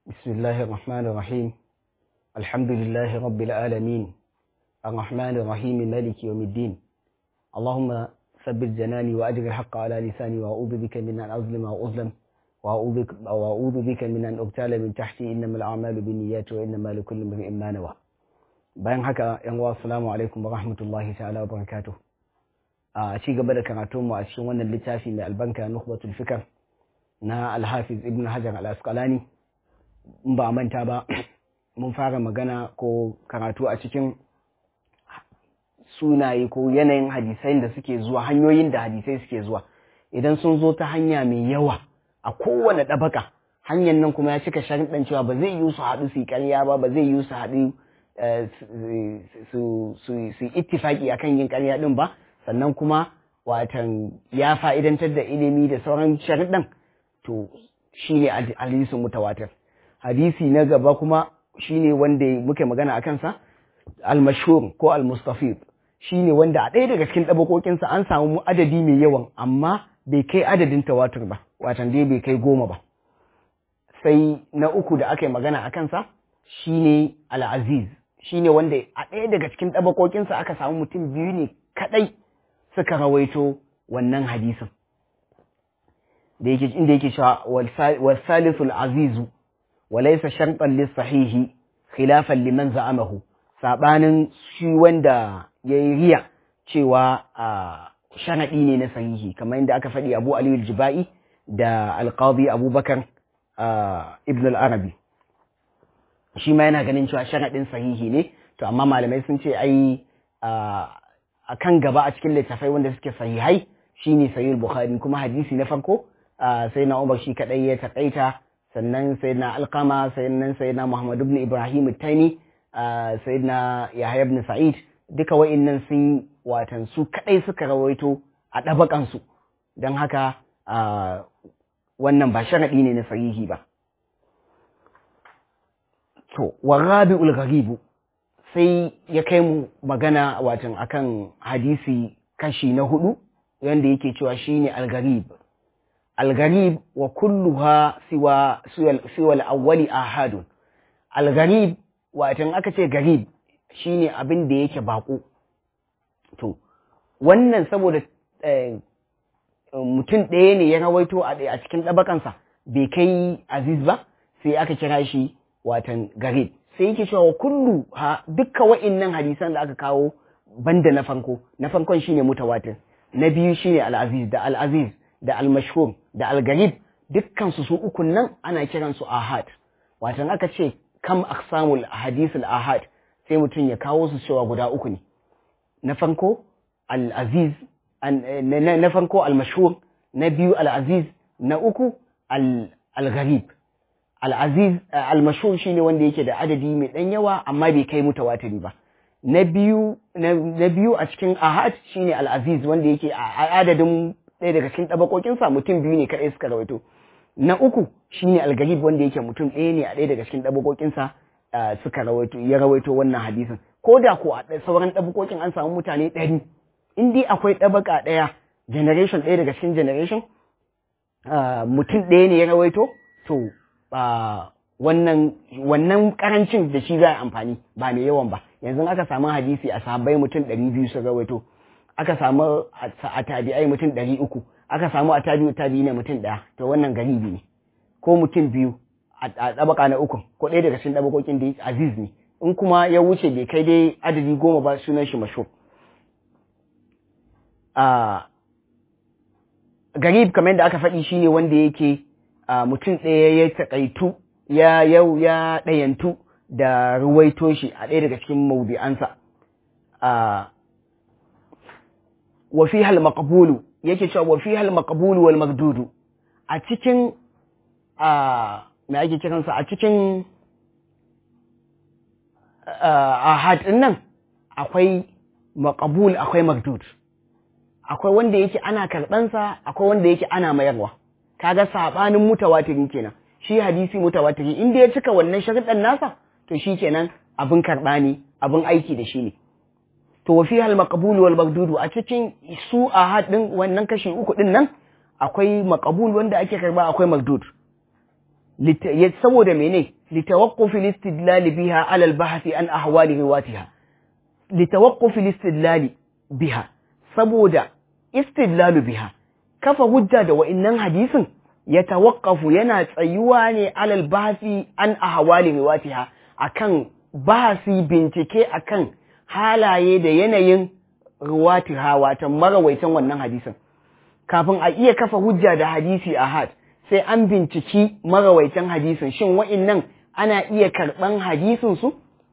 بسم الله الرحمن الرحيم الحمد لله رب العالمين الرحمن الرحيم مالك يوم الدين اللهم ثبت جناني وأجر الحق على لساني وأعوذ بك من أن أظلم أو أظلم وأعوذ بك, وأعوذ بك من أن أبتال من تحتي إنما الأعمال بالنيات وإنما لكل امرئ ما نوى bayan haka yan uwa assalamu alaikum wa rahmatullahi ta'ala wa barakatuh a ci gaba da karatun mu a cikin wannan littafi mai albanka nukhbatul fikr na al-hafiz ibn hajar al-asqalani in ba manta ba mun fara magana ko karatu a cikin sunaye ko yanayin hadisai da suke zuwa hanyoyin da hadisai suke zuwa idan sun zo ta hanya mai yawa a kowane ɗabaka hanyar nan kuma ya cika sharuɗan cewa ba zai yi su haɗu su yi ƙarya ba ba zai yi su haɗu su yi ittifaki akan yin ƙarya ɗin ba sannan kuma watan ya fa'idantar da ilimi da sauran sharuɗan to shi ne hadisin mutawatir hadisi na gaba kuma shi ne wanda muke magana a kansa al-mashhur ko al-mustafid shi ne wanda a ɗaya daga cikin ɗabakokinsa an samu adadi mai yawan amma bai kai adadin tawatur ba watan dai bai kai goma ba sai na uku da aka yi magana a kansa shi ne al-aziz shi ne wanda a ɗaya daga cikin ɗabakokinsa aka samu mutum biyu ne kaɗai suka rawaito wannan hadisin da yake inda yake cewa wasalisul azizu walaysa shartan lis sahihi khilafan liman za'amahu sabanin shi wanda yayi riya cewa sharadi ne na sahihi kamar inda aka faɗi Abu Ali al-Jibai da al-Qadi Abubakar Ibn al-Arabi shi ma yana ganin cewa sharadin sahihi ne to amma malamai sun ce ai a kan gaba a cikin littafai wanda suke sahihai shine sahih bukhari kuma hadisi na farko sai na umar shi kadai ya takaita sannan sai na alkama sannan sai na muhammad ibn ibrahim taimi sai na yahya ibn sa'id duka wa'innan sun watan su kadai suka rawaito a ɗabakansu don haka wannan ba sharaɗi ne na sahihi ba to warabi'ul gharibu sai ya kai mu magana watan akan hadisi kashi na hudu wanda yake cewa shine al-gharib al-gharib wa kulluha siwa siwa al-awwali ahadun al-gharib watan aka ce garib shine abin da yake bako to wannan saboda mutum ɗaya ne ya rawaito a cikin ɗabakansa bai kai aziz ba sai aka kira shi watan garib sai yake cewa kullu ha dukka wa'innan hadisan da aka kawo banda na farko na farkon shine mutawatir na biyu shine al-aziz da al-aziz da al-mashhur da al-garib dukkan su su ukun nan ana kiran su ahad watan aka ce kam aqsamul hadith al-ahad sai mutum ya kawo su cewa guda uku ne na farko al-aziz na farko al-mashhur na biyu al-aziz na uku al-garib al'aziz al-mashhur shine wanda yake da adadi mai ɗan yawa amma bai kai mutawatiri ba na biyu na biyu a cikin ahad shine al-aziz wanda yake a adadin ɗaya daga cikin ɗabakokinsa mutum biyu ne kaɗai suka rawaito na uku shine al-garib wanda yake mutum ɗaya ne a ɗaya daga cikin ɗabakokinsa suka rawaito ya rawaito wannan hadisin ko da ko a sauran ɗabakokin an samu mutane ɗari in dai akwai ɗabaka ɗaya generation ɗaya daga cikin generation mutum ɗaya ne ya rawaito to Uh, wannan wannan karancin da shi za a amfani ba mai yawan ba yanzu aka samu hadisi a sahabbai mutum ɗari biyu su rawaito aka samu a tabi'ai mutum ɗari uku aka samu a tabi'u tabi'i ne mutum ɗaya to wannan garibi ne ko mutum biyu a ɗabaka na uku ko ɗaya daga cikin ɗabakokin da aziz ne in kuma ya wuce bai kai dai adadi goma ba sunan shi masho uh, garib kamar yadda aka faɗi shine wanda yake Uh, mutum ɗaya ya taƙaitu ya yau ya ɗayantu da ruwaito shi a ɗaya daga cikin maudi'ansa. Uh, wa fi hal maqbulu yake cewa wa fi hal maqbulu wal magdudu a cikin uh, me ake kiransa a cikin ahad ɗin nan akwai maqbul akwai magdud akwai wanda yake ana karɓansa akwai wanda yake ana mayarwa kaga sabanin mutawatiri kenan shi hadisi mutawatiri inda ya cika wannan sharuɗan nasa to shi kenan abin karɓa ne abin aiki da shi ne to wa fi hal maqbul wal magdudu a cikin su a hadin wannan kashi uku din nan akwai maqbul wanda ake karba akwai magdud saboda mene litawaqquf al-istidlal biha ala al-bahth an ahwali riwatiha litawaqquf al-istidlal biha saboda istidlal biha kafa hujja da wa'innan hadisin ya tawaqqafu yana tsayuwa ne ala al-bahth an ahwali riwatiha akan bahasi bincike akan halaye da yanayin riwatiha watan marawaitan wannan hadisin kafin a iya kafa hujja da hadisi ahad sai an binciki marawaitan hadisin shin wa'innan ana iya karɓan hadisinsu?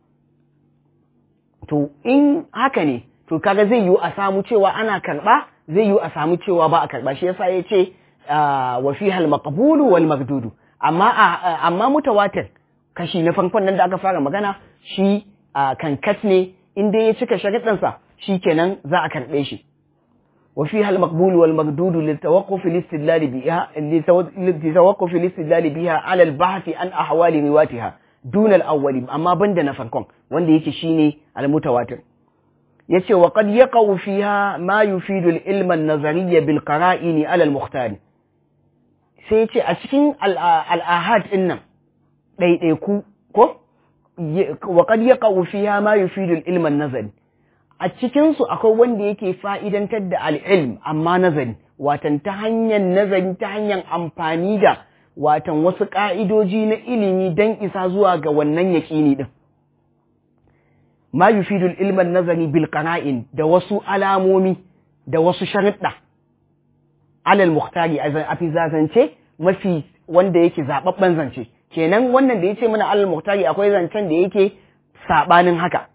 To, in haka ne, to kaga zai yiwu a samu cewa ana karɓa, zai yiwu a samu cewa ba a karɓa, shi yasa ya ce wa fi hal maqbulu wal magdudu. Amma amma mutawatir kashi na farkon nan da aka fara magana shi kankat ne in dai ya cika sharuɗansa shi kenan za a karɓe shi. وفيها المقبول والمردود للتوقف الاستدلال بها لتوقف الاستدلال بها على البحث عن أحوال رواتها دون الأول أما بند نفركم وند يكي شيني المتواتر يتي وقد يقع فيها ما يفيد العلم النظري بالقرائن على المختار سيتي أسكين الآهات إنم ɗaiɗaiku ko وقد يقع فيها ما يفيد العلم النظري a cikinsu akwai wanda yake fa'idantar da al'ilm amma nazari, watan ta hanyar nazari ta hanyar amfani da watan wasu ƙa'idoji na ilimi don isa zuwa ga wannan yaƙini ɗin. Ma yufidul ilman nazari bil ƙana'in da wasu alamomi da wasu sharuɗa. Alal muhtari a fi zazance mafi wanda yake zaɓaɓɓen zance. Kenan wannan da ya ce mana alal muhtari akwai zancen da yake saɓanin haka.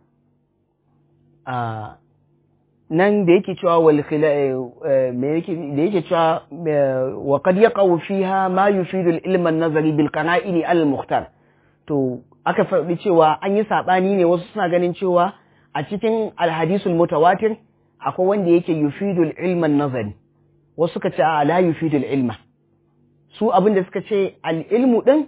nan da yake cewa wal me yake da yake cewa wa qad yaqau fiha ma yufidu al-ilm an-nazari bil qana'in al-mukhtar to aka faɗi cewa an yi sabani ne wasu suna ganin cewa a cikin al-hadisul mutawatir akwai wanda yake yufidu al-ilm an-nazari wasu suka ce a la yufidu al-ilma su abin da suka ce al-ilmu din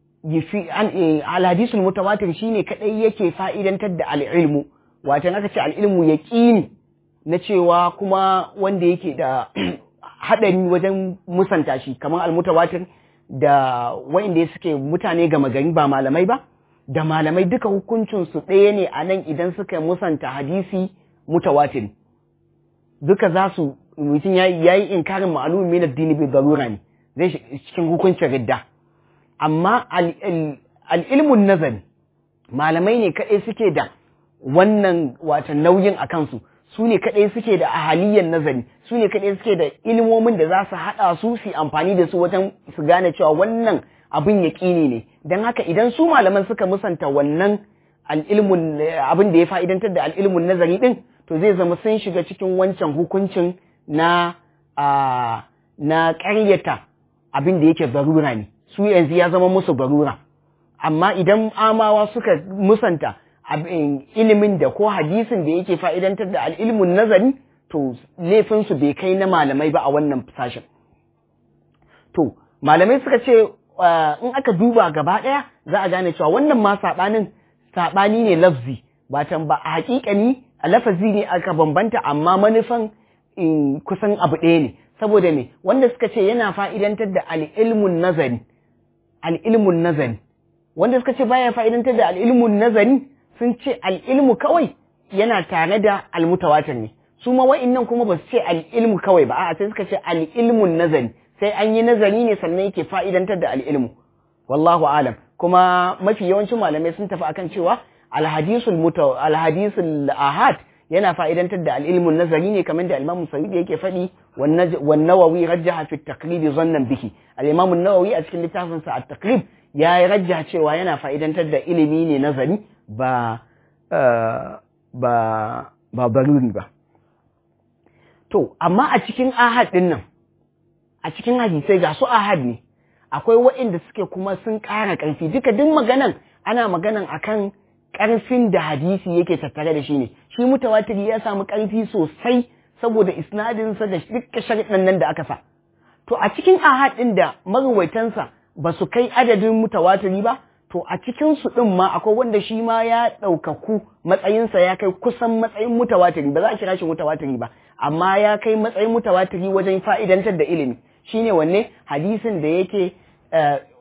al-hadisul mutawatir shine kadai yake fa'idantar da al-ilmu watan aka ce al'ilmu ya ƙini na cewa kuma wanda yake da haɗari wajen musanta shi kamar almutawatir da wa'inda suke mutane gama gari ba malamai ba da malamai duka hukuncinsu ɗaya ne a nan idan suka musanta hadisi mutawatir duka za su mutum ya yi inkarin ma'alumin min addini bai zarura ne zai cikin hukuncin ridda amma al'ilmun nazari malamai ne kaɗai suke da wannan wata nauyin a kansu su ne kaɗai suke da ahaliyyar nazari su ne kaɗai suke da ilimomin da za su haɗa su su amfani da su wajen su gane cewa wannan abin yaƙini ne don haka idan su malaman suka musanta wannan al'ilmun abin da ya fa'idantar da al'ilmun nazari ɗin to zai zama sun shiga cikin wancan hukuncin na na ƙaryata abin da yake barura ne su yanzu ya zama musu barura amma idan amawa suka musanta ilimin da ko hadisin da yake fa'idantar da al'ilmun nazari to laifinsu bai kai na malamai ba a wannan sashen. To, malamai suka ce in aka duba gaba ɗaya za a gane cewa wannan ma saɓanin saɓani ne lafzi, batan ba a haƙiƙani a lafazi ne aka bambanta amma manufan kusan abu ɗaya ne. Saboda me, wanda suka ce yana fa'idantar da al'ilmun nazari, al'ilmun nazari, wanda suka ce baya fa'idantar da al'ilmun nazari sun ce al'ilmu kawai yana tare da almutawatir ne su ma wa'innan kuma ba su ce al'ilmu kawai ba a sai suka ce al'ilmun nazari sai an yi nazari ne sannan yake fa'idantar da al'ilmu wallahu alam kuma mafi yawancin malamai sun tafi akan cewa alhadisul muta alhadisul ahad yana fa'idantar da al'ilmun nazari ne kamar da al-Imam Sayyid yake faɗi wan Nawawi rajjaha fi at-taqrib zannan bihi al-Imam nawawi a cikin littafin sa at-taqrib ya rajja cewa yana fa'idantar da ilimi ne nazari ba ba ba baruri ba to amma a cikin ahad din nan a cikin hadisai ga su ahad ne akwai waɗanda suke kuma sun ƙara ƙarfi duka duk maganan ana maganan akan ƙarfin da hadisi yake tattare da shi ne shi mutawatiri ya samu ƙarfi sosai saboda isnadinsa da dukkan sharaɗin nan da aka sa to a cikin ahad ɗin da maruwaitansa ba su kai adadin mutawatiri ba to a cikin su ɗin ma akwai wanda shi ma ya ɗaukaku matsayinsa ya kai kusan matsayin mutawatiri ba za a kira shi mutawatiri ba amma ya kai matsayin mutawatiri wajen fa'idantar da ilimi shine wanne hadisin da yake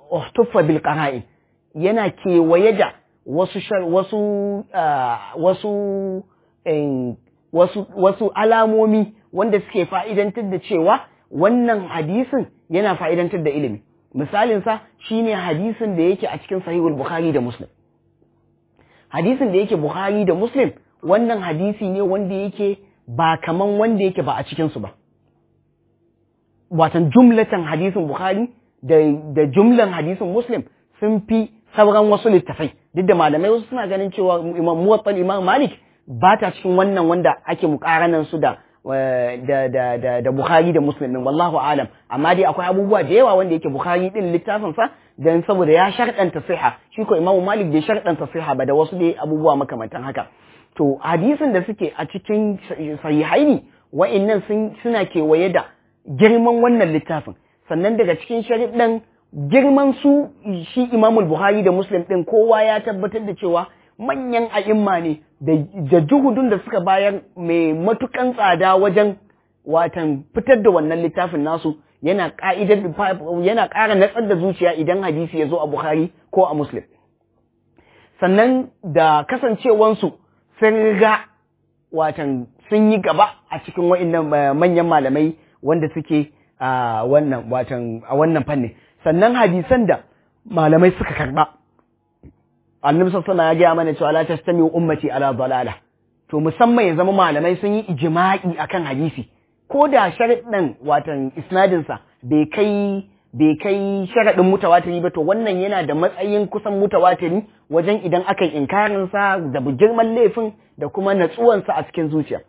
uhtuffa bil qara'in yana kewaye da wasu wasu wasu wasu wasu alamomi wanda suke fa'idantar da cewa wannan hadisin yana fa'idantar da ilimi misalinsa shine hadisin da yake a cikin sahihul bukhari da muslim hadisin da yake bukhari da muslim wannan hadisi ne wanda yake ba kaman wanda yake ba a cikinsu ba watan jumlatan hadisin bukhari da, da jumlan hadisin muslim sun fi sauran wasu littafai duk da malamai wasu suna ganin cewa imam muwattal imam malik ba ta cikin wannan wanda ake mukaranan su da da da da da Bukhari da Muslim din wallahu alam amma dai akwai abubuwa da yawa wanda yake Bukhari din littafin sa dan saboda ya sharɗanta siha shi ko Imam Malik bai sharɗanta siha ba da wasu dai abubuwa makamantan haka to hadisin da suke a cikin sahihaini wa'annan sun suna kewaye da girman wannan littafin sannan daga cikin shariɗan girman su shi Imam Bukhari da Muslim din kowa ya tabbatar da cewa manyan a'imma ne da juhudun da suka bayar mai matukan tsada wajen watan fitar da wannan littafin nasu yana ka'idar yana ƙara natsar da zuciya idan hadisi ya zo a Bukhari ko a Muslim sannan da kasancewansu sun riga watan sun yi gaba a cikin wa'annan manyan malamai wanda suke a wannan watan a wannan fannin sannan hadisan da malamai suka karba annabi sallallahu ya gaya mana cewa la tastami ummati ala dalala to musamman ya zama malamai sun yi ijma'i akan hadisi ko da sharadin watan isnadin sa bai kai bai kai sharadin mutawatiri ba to wannan yana da matsayin kusan mutawatiri wajen idan aka yi inkarin sa da girman laifin da kuma natsuwan sa a cikin zuciya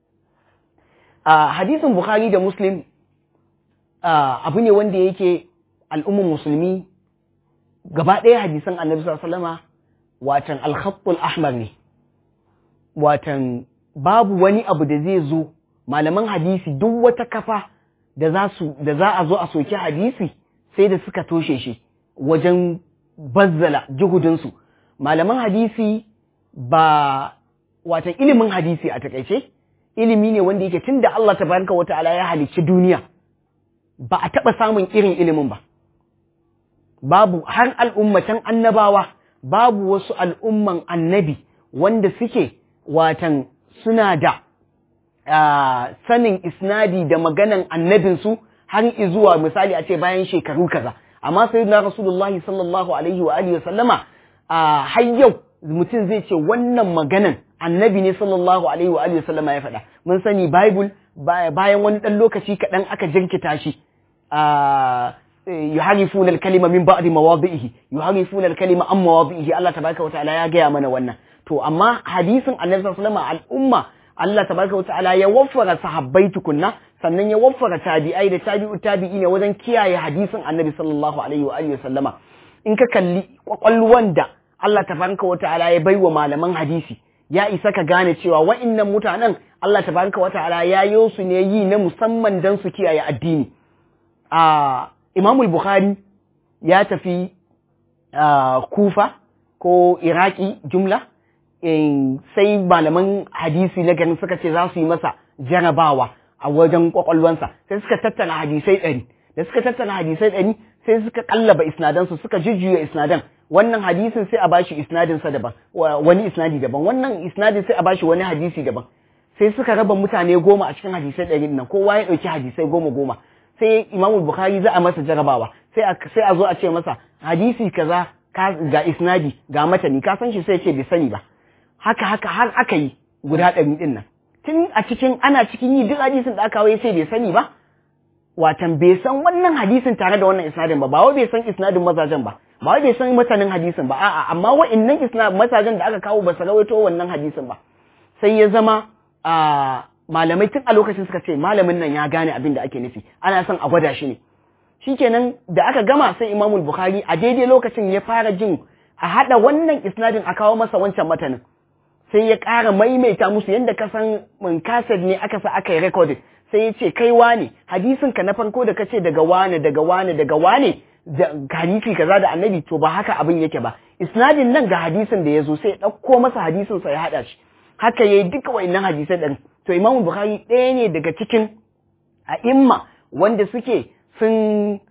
a hadisin bukhari da muslim abu ne wanda yake al'ummar musulmi gaba ɗaya hadisan annabi sallallahu alaihi wasallama watan alkhattul ahmar ne watan babu wani abu da zai zo malaman hadisi duk wata kafa da za su da za a zo a soki hadisi sai da suka toshe shi wajen bazzala juhudinsu malaman hadisi ba watan ilimin hadisi a takaice ilimi ne wanda yake tunda Allah tabaraka wa ta'ala ya halicci duniya ba a taɓa samun irin ilimin ba babu har al'ummatan annabawa babu wasu al'umman annabi wanda suke watan suna da sanin isnadi da maganan annabinsu har izuwa misali a ce bayan shekaru kaza amma sai na rasulullahi sallallahu alaihi wa alihi sallama har yau mutum zai ce wannan maganan annabi ne sallallahu alaihi wa alihi sallama ya faɗa mun sani bible bayan wani ɗan lokaci kaɗan aka jirkita shi yuharifuna al-kalima min ba'di mawadi'ihi yuharifuna al-kalima an mawadi'ihi Allah tabaraka wa ta'ala ya gaya mana wannan to amma hadisin Annabi sallallahu alaihi al'umma Allah tabaraka wa ta'ala ya waffara sahabbai tukunna sannan ya waffara tabi'ai da tabi'u tabi'i ne wajen kiyaye hadisin Annabi sallallahu alaihi wa alihi sallama in ka kalli kwakwalwan da Allah tabaraka wa ta'ala ya baiwa malaman hadisi ya isa ka gane cewa wa'innan mutanen Allah tabaraka wa ta'ala ya yi su ne yi na musamman dan su kiyaye addini a Imam Bukhari ya tafi Kufa ko Iraki jumla sai malaman hadisi na ganin suka ce za su yi masa jarabawa a wajen kwakwalwansa sai suka tattala hadisai ɗari da suka tattala hadisai ɗari sai suka kallaba isnadansu suka jujjuya isnadan wannan hadisin sai a bashi isnadinsa daban wani isnadi daban wannan isnadin sai a bashi wani hadisi daban sai suka raba mutane goma a cikin hadisai ɗari nan kowa ya ɗauki hadisai goma goma sai Imam Bukhari za a masa jarabawa sai a sai a zo a ce masa hadisi kaza ga isnadi ga matani ka san shi sai ce bai sani ba haka haka har aka yi guda ɗari ɗin nan tun a cikin ana cikin yi duk hadisin da aka waye sai bai sani ba watan bai san wannan hadisin tare da wannan isnadin ba ba wai bai san isnadin mazajen ba ba wai bai san matanin hadisin ba a'a amma wa'annan isnad mazajen da aka kawo ba su rawaito wannan hadisin ba sai ya zama a malamai tun a lokacin suka ce malamin nan ya gane abin da ake nufi ana son a gwada shi ne shikenan da aka gama sai Imam Bukhari a daidai lokacin ya fara jin a hada wannan isnadin a kawo masa wancan matanin sai ya ƙara maimaita musu yadda ka san mun kaset ne aka sa aka yi recording sai ya ce kai wane hadisin ka na farko da kace daga wane daga wane daga wane hadisi kaza da annabi to ba haka abin yake ba isnadin nan ga hadisin da ya zo sai ya ɗauko masa hadisin sa ya haɗa shi haka yayi duka wayannan hadisai ɗin to Imam Bukhari ɗaya ne daga cikin a'imma wanda suke sun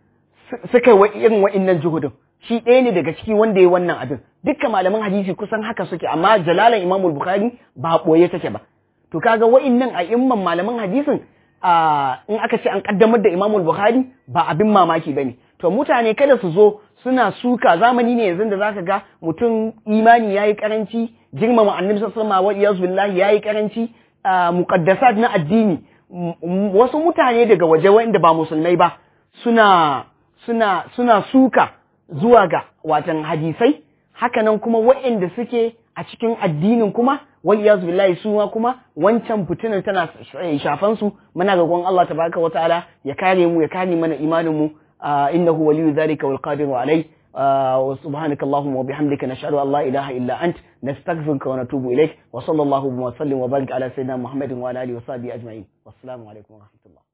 suka yi irin wa'innan juhudin shi ɗaya ne daga ciki wanda ya wannan abin dukkan malaman hadisi kusan haka suke amma jalalan imamul bukhari ba ɓoye take ba to kaga wa'innan a imman malaman hadisin in aka ce an kaddamar da imamul bukhari ba abin mamaki bane to mutane kada su zo suna suka zamani ne yanzu da zaka ga mutum imani yayi karanci girmama annabi sallallahu alaihi wasallam billahi yayi karanci muqaddasat na addini wasu mutane daga waje wanda ba musulmai ba suna suna suna suka zuwa ga watan hadisai hakanan kuma waɗanda suke a cikin addinin kuma wal iyaz billahi su ma kuma wancan fitinar tana shafan su muna ga gon Allah tabaraka wa ta'ala ya kare mu ya kare mana imanin mu innahu waliyyu dhalika wal qadiru alai wa subhanaka allahumma wa bihamdika nashhadu an la ilaha illa ant nastaghfiruka wa natubu ilaik wa sallallahu wa sallim wa barik ala sayyidina muhammadin wa ala alihi wa sahbihi ajma'in wassalamu alaikum wa rahmatullah